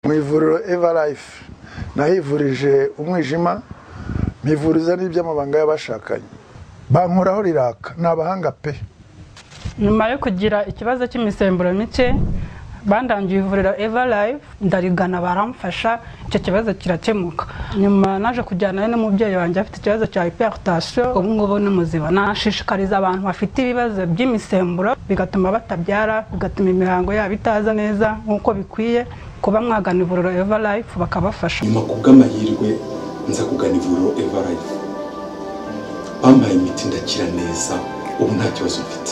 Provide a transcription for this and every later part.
mu ivuriro evalife nahivurije umwijima mpivuriza n'iby'amabanga y'abashakanye bankuraho riraka ni abahanga pe nyuma yo kugira ikibazo cy'imisemburo mike bandangiye ivuriro evalive ndarigana baramfasha icyo kibazo kirakemuka nyuma naje kujyanayo n'umubyeyi wanjye afite ikibazo cya hiperutasiyo ubu ngubu ni muzima nashishikariza abantu bafite ibibazo by'imisemburo bigatuma batabyara bigatuma imihango yabo itaza neza nk'uko bikwiye kuba mwagana ivuriro evalive bakabafasha nyuma ku bw'amahirwe nza kugana ivuriro evalive bampaye imiti ndakira neza ubu nta kibazo mfite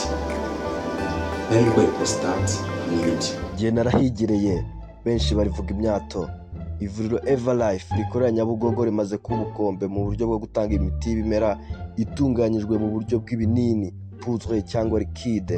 nari ndwaye porositate hamwe n'ibyo igihe narahigereye benshi barivuga imyato ivuriro evalife rikorera nyabugogo rimaze kuba ubukombe mu buryo bwo gutanga imiti y'ibimera itunganyijwe mu buryo bw'ibinini putwe cyangwa likide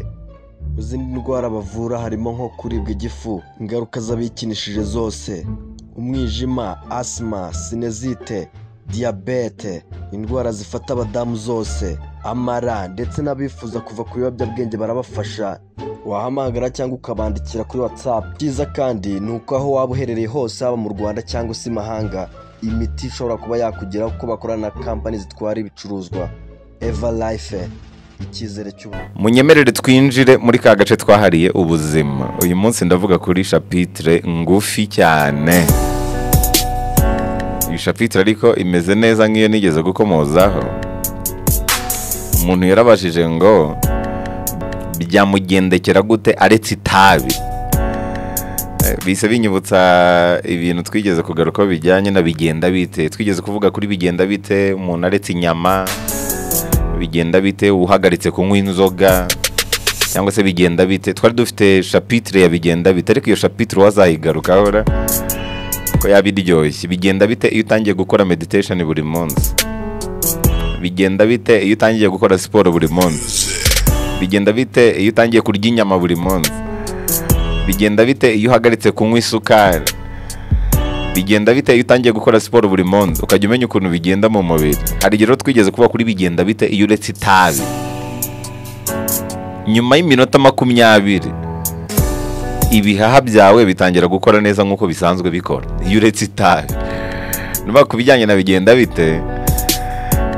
mu zindi ndwara bavura harimo nko kuribwa igifu ingaruka z'abikinishije zose umwijima asima sinezite diyabete indwara zifata abadamu zose amara ndetse n'abifuza kuva ku biyobyabwenge barabafasha wahamagara cyangwa ukabandikira kuri watsapu byiza kandi ni uko aho waba uherereye hose haba mu rwanda cyangwa se imahanga imiti ishobora kuba yakugeraho kuko bakorana na kampani zitwara ibicuruzwa eva life icyizere cy'ubuzima munyemerere twinjire muri ka gace twahariye ubuzima uyu munsi ndavuga kuri shapitire ngufi cyane iyi shapitire ariko imeze neza nk'iyo nigeze gukomozaho umuntu yarabajije ngo byamugendekera gute aretse itabi bise binyibutsa ibintu twigeze kugaruka bijyanye na bigenda bite twigeze kuvuga kuri bigenda bite umuntu aretse inyama bigenda bite uhagaritse kunywa inzoga cyangwa se bigenda bite twari dufite shapitire ya bigenda bite ariko iyo shapitire wazayigarukaho ra ko yaba iryoshye bigenda bite iyo utangiye gukora meditesheni buri munsi bigenda bite iyo utangiye gukora siporo buri munsi bigenda bite iyo utangiye kurya inyama buri munsi bigenda bite iyo uhagaritse kunywa isukari bigenda bite iyo utangiye gukora siporo buri munsi ukajya umenya ukuntu bigenda mu mubiri hari igihe rero twigeze kuba kuri bigenda bite iyo uretse itabi nyuma y'iminota makumyabiri ibihaha byawe bitangira gukora neza nk'uko bisanzwe bikora iyo uretse itabi niba ku bijyanye na bigenda bite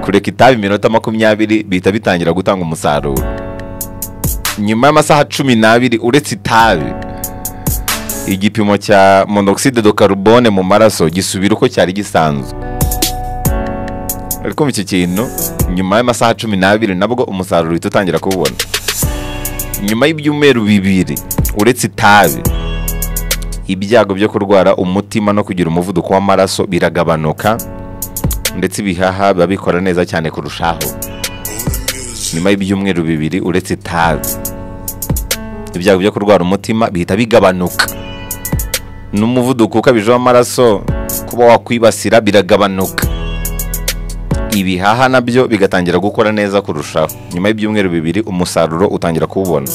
kureka itabi iminota makumyabiri bihita bitangira gutanga umusaruro nyuma y'amasaha cumi n'abiri uretse itabi igipimo cya monoxide do carbone mu maraso gisubira uko cyari gisanzwe ariko iki kintu nyuma y'amasaha cumi n'abiri nabwo umusaruro uhita utangira kuwubona nyuma y'ibyumweru bibiri uretse itabi ibyago byo kurwara umutima no kugira umuvuduko w'amaraso biragabanuka ndetse ibihaha biba bikora neza cyane kurushaho nyuma y'ibyumweru bibiri uretse itabi ibyago byo kurwara umutima bihita bigabanuka n'umuvuduko ukabije w'amaraso kuba wakwibasira biragabanuka ibihaha nabyo bigatangira gukora neza kurushaho nyuma y'ibyumweru bibiri umusaruro utangira kuwubona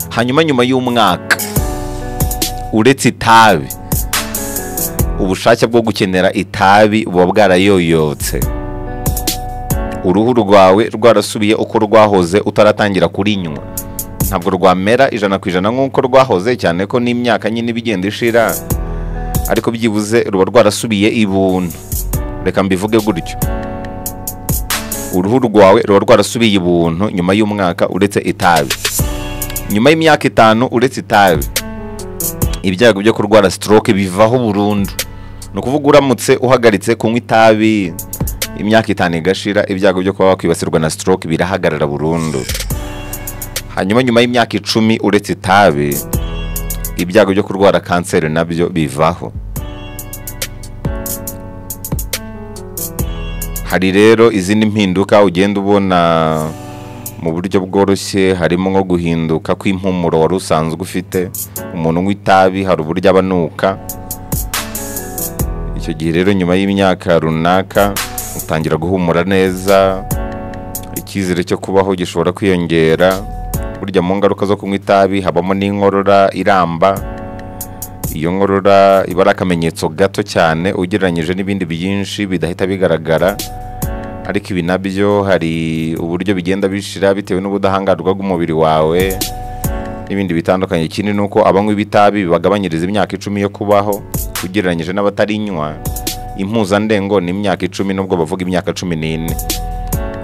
hanyuma nyuma y'umwaka uretse itabi ubushake bwo gukenera itabi buba bwarayoyotse uruhu rwawe rwarasubiye uko rwahoze utaratangira kurinywa ntabwo rwamera ijana ku ijana nk'uko rwahoze cyane ko n'imyaka nyine ibigenda ishira ariko byibuze ruba rwarasubiye ibuntu reka mbivuge gutyo uruhu rwawe ruba rwarasubiye ibuntu nyuma y'umwaka uretse itabi nyuma y'imyaka itanu uretse itabi ibyago byo kurwara stroke bivaho burundu ni ukuvuga uramutse uhagaritse kunywa itabi imyaka itanu igashira ibyago byo kuba wakwibasirwa na stroke birahagarara burundu hanyuma nyuma y'imyaka icumi uretse itabi ibyago byo kurwara kanseri nabyo bivaho hari rero izindi mpinduka ugenda ubona mu buryo bworoshye harimo nko guhinduka kw'impumuro wari usanzwe ufite umuntu unywa itabi hari uburyo abanuka icyo gihe rero nyuma y'imyaka runaka utangira guhumura neza icyizere cyo kubaho gishobora kwiyongera burya mu ngaruka zo kunywa itabi habamo n'inkorora iramba iyo nkorora iba ari akamenyetso gato cyane ugereranyije n'ibindi byinshi bidahita bigaragara ariko ibi nabyo hari uburyo bigenda bishira bitewe n'ubudahangarwa bw'umubiri wawe n'ibindi bitandukanye ikindi ni uko abanywa ibitabi bibagabanyiriza imyaka icumi yo kubaho ugereranyije n'abatarinywa impuzandengo ni imyaka icumi nubwo bavuga imyaka cumi n'ine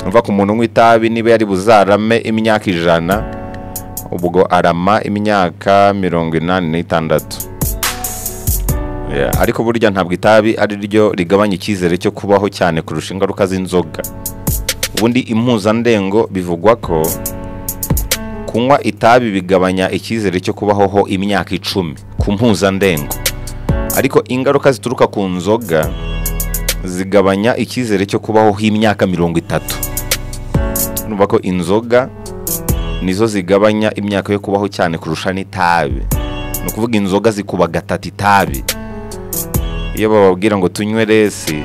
mva ku muntu unywa itabi niba yari buzarame imyaka ijana ubwo arama imyaka mirongo inani n'itandatu Yeah, ariko burya ntabwo itabi ari ryo rigabanya icyizere cyo kubaho cyane kurusha ingaruka z'inzoga ubundi impuzandengo bivugwa ko kunywa itabi bigabanya icyizere cyo kubaho ho imyaka icumi ku mpuzandengo ariko ingaruka zituruka ku nzoga zigabanya icyizere cyo kubaho ho imyaka mirongo itatu urumva ko inzoga nizo zigabanya imyaka yo kubaho cyane kurusha n'itabi ni ukuvuga inzoga zikuba gatatu itabi iyo bababwira ngo tunywe resi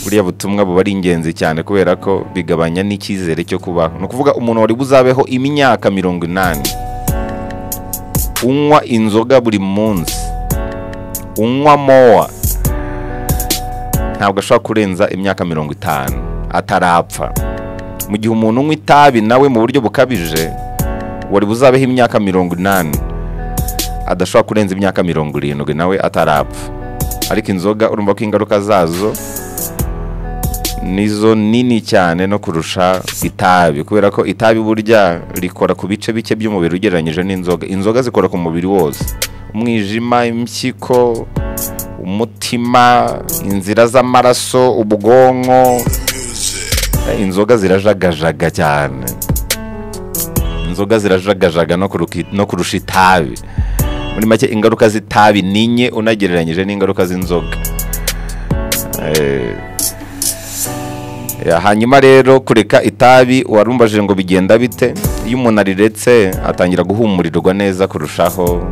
buriya butumwa buba ari ingenzi cyane kubera ko bigabanya n'icyizere cyo kubaho ni ukuvuga umuntu wari buzabeho imyaka mirongo inani unywa inzoga buri munsi unywa mowa ntabwo ashobora kurenza imyaka mirongo itanu atarapfa mu gihe umuntu unywa itabi nawe mu buryo bukabije wari buzabeho imyaka mirongo inani adashobora kurenza imyaka mirongo irindwi nawe atarapfa ariko inzoga urumva ko ingaruka zazo nizo nini cyane no kurusha itabi kubera ko itabi burya rikora ku bice bike by'umubiri ugereranyije n'inzoga inzoga zikora ku mubiri wose umwijima impyiko umutima inzira z'amaraso ubwonko Eh, inzoga zirajagajaga cyane inzoga zirajagajaga no kuruki- no kurusha itabi muri make ingaruka z'itabi ni nke unagereranyije n'ingaruka z'inzoga Eh, ya, hanyuma rero kureka itabi warumbajije ngo bigenda bite iyo umuntu ariretse atangira guhumurirwa neza kurushaho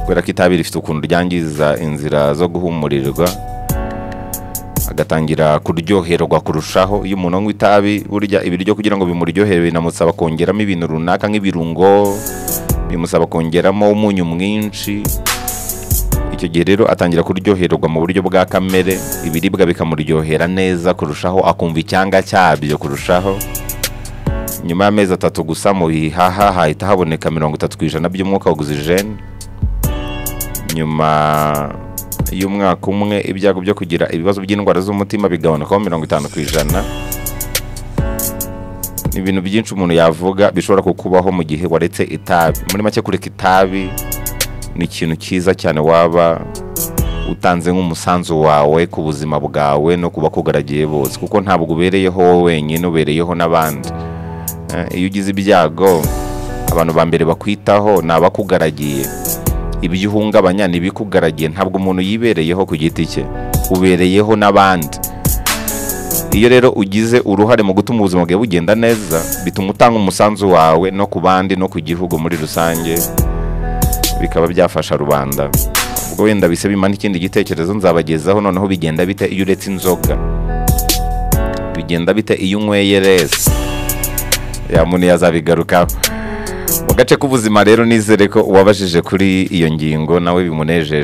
kubera ko itabi rifite ukuntu ryangiza inzira zo guhumurirwa agatangira kuryoherwa kurushaho iyo umuntu anywa itabi burya ibiryo kugira ngo bimuryohere binamusaba kongeramo ibintu runaka nk'ibirungo bimusaba kongeramo umunyu mwinshi icyo gihe rero atangira kuryoherwa mu buryo bwa kamere ibiribwa bikamuryohera neza kurushaho akumva icyanga cyabyo kurushaho nyuma y'amezi atatu gusa mu bihaha hahita haboneka mirongo itatu ku ijana by'umwuka wa ogisijeni nyuma y'umwaka umwe ibyago byo kugira ibibazo by'indwara z'umutima bigabanukaho mirongo itanu ku ijana ni ibintu byinshi umuntu yavuga bishobora kukubaho mu gihe waretse itabi muri make kureka itabi ni ikintu cyiza cyane waba utanze nk'umusanzu wawe ku buzima bwawe no ku bakugaragiye bose kuko ntabwo ubereyeho wowe wenyine ubereyeho n'abandi Eh, iyo ugize ibyago abantu ba mbere bakwitaho ni abakugaragiye ibyo uhungabanya ni ibikugaragiye ntabwo umuntu yibereyeho ku giti cye ubereyeho n'abandi iyo rero ugize uruhare mu gutuma ubuzima bwawe bugenda neza bituma utanga umusanzu wawe no ku bandi no ku gihugu muri rusange bikaba byafasha rubanda ubwo wenda bise bimana ikindi gitekerezo nzabagezaho noneho bigenda bite iyo uretse inzoga bigenda bite iyo unyweye resi ya muntu yazabigarukaho mu gace k'ubuzima rero nizere ko uwabajije kuri iyo ngingo nawe bimunejeje